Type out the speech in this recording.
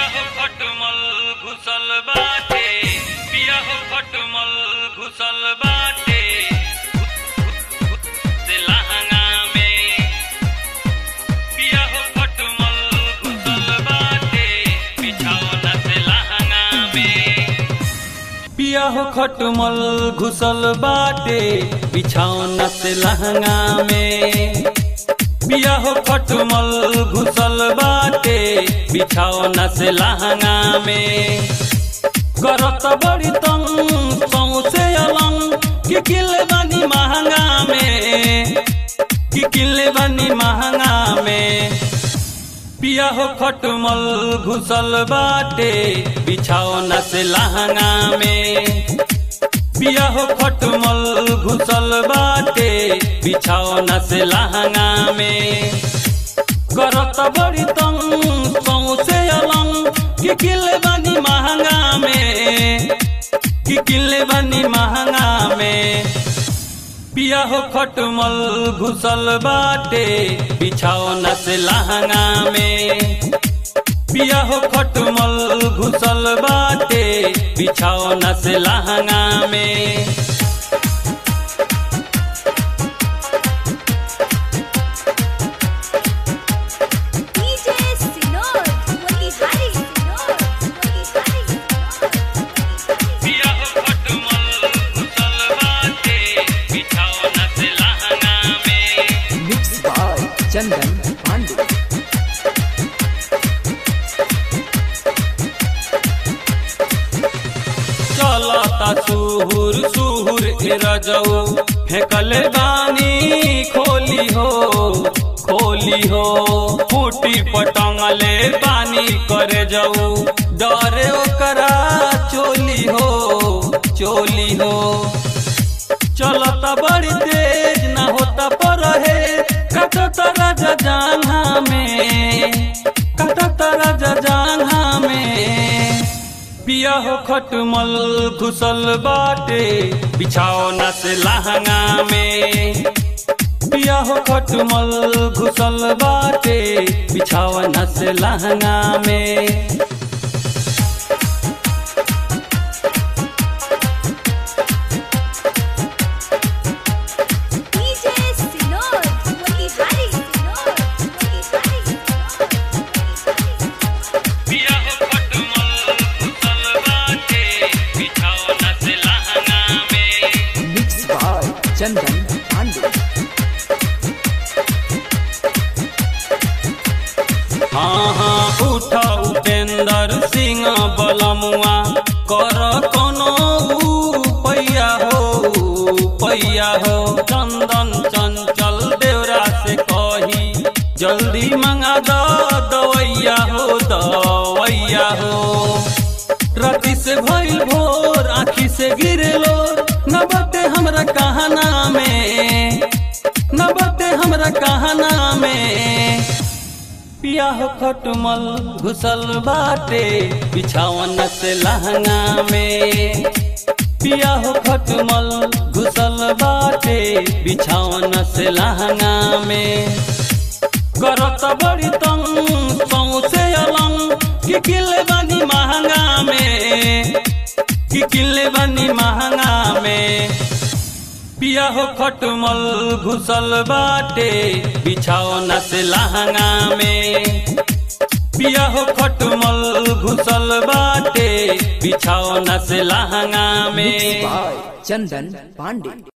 हो खटमल घुसल बाटे पिया हो खटमल घुसल बाटे से लहंगा में पिया हो खटमल घुसल बाटे बिछौना से लहंगा में पिया हो खटमल घुसल बाटे बिछौना से लहंगा में पिया हो खटमल घुसल बाटे बिछौना से लहंगा में करत बड़ी तंग सौसे अलंग कि किले बनी महंगा में कि किले बनी महंगा में पिया हो खटमल घुसल बाटे बिछौना से लहंगा में पिया हो खटमल घुसल बाटे बिछौना से लहंगा में करत बड़ी तंग सौसे अलंग कि किले बनी महंगा में कि किले बनी महंगा में पिया हो खटमल घुसल बाटे बिछौना से लहंगा में पिया हो खटमल घुसल बाटे बिछौना से लहंगा में DJ Sinod, Motihari Sinod, Motihari Sinod, पिया हो खटमल घुसल बाटे बिछौना से लहंगा में Mixed by Chandan Pandey. चलता सुहुर सुहुर ए रजऊ फेंकले बानी खोली हो खोली हो फूटी पटंगले पानी करे जाऊ डरे ओकरा चोली हो चोली हो चलता बड़ी तेज ना होता पर है कटता राजा जांघा में कटता राजा जांघा में पिया हो खटमल घुसल बाटे बिछौना से लहंगा में पिया हो खटमल घुसल बाटे बिछौना से लहंगा में DJ Sinod, Motihari Sinod, Motihari Sinod, Motihari Sinod. पिया हो खटमल घुसल बाटे बिछौना से लहंगा में Mixed by Chandan Pandey. हाँ हाँ उठा उपेंद्र सिंह बलमुआ कर कोनो पैया हो पैया हो चंदन चंचल देवरा से कही जल्दी मंगा दो दवैया हो दवैया हो राति से भइल भोर आखी से गिरे लोर न बटे हमरा कहना में न बटे हमरा कहना में पिया हो खटमल घुसल बाटे बिछावन से लहंगा में पिया हो खटमल घुसल बाटे बिछावन से लहंगा में करत बड़ी तंग सौसे अलंग कि किले बनी महंगा में कि किले बनी महंगा में पिया हो खटमल घुसल बाटे बिछौना से लहंगा में पिया हो खटमल घुसल बाटे बिछौना से लहंगा Mixed में by Chandan Pandey.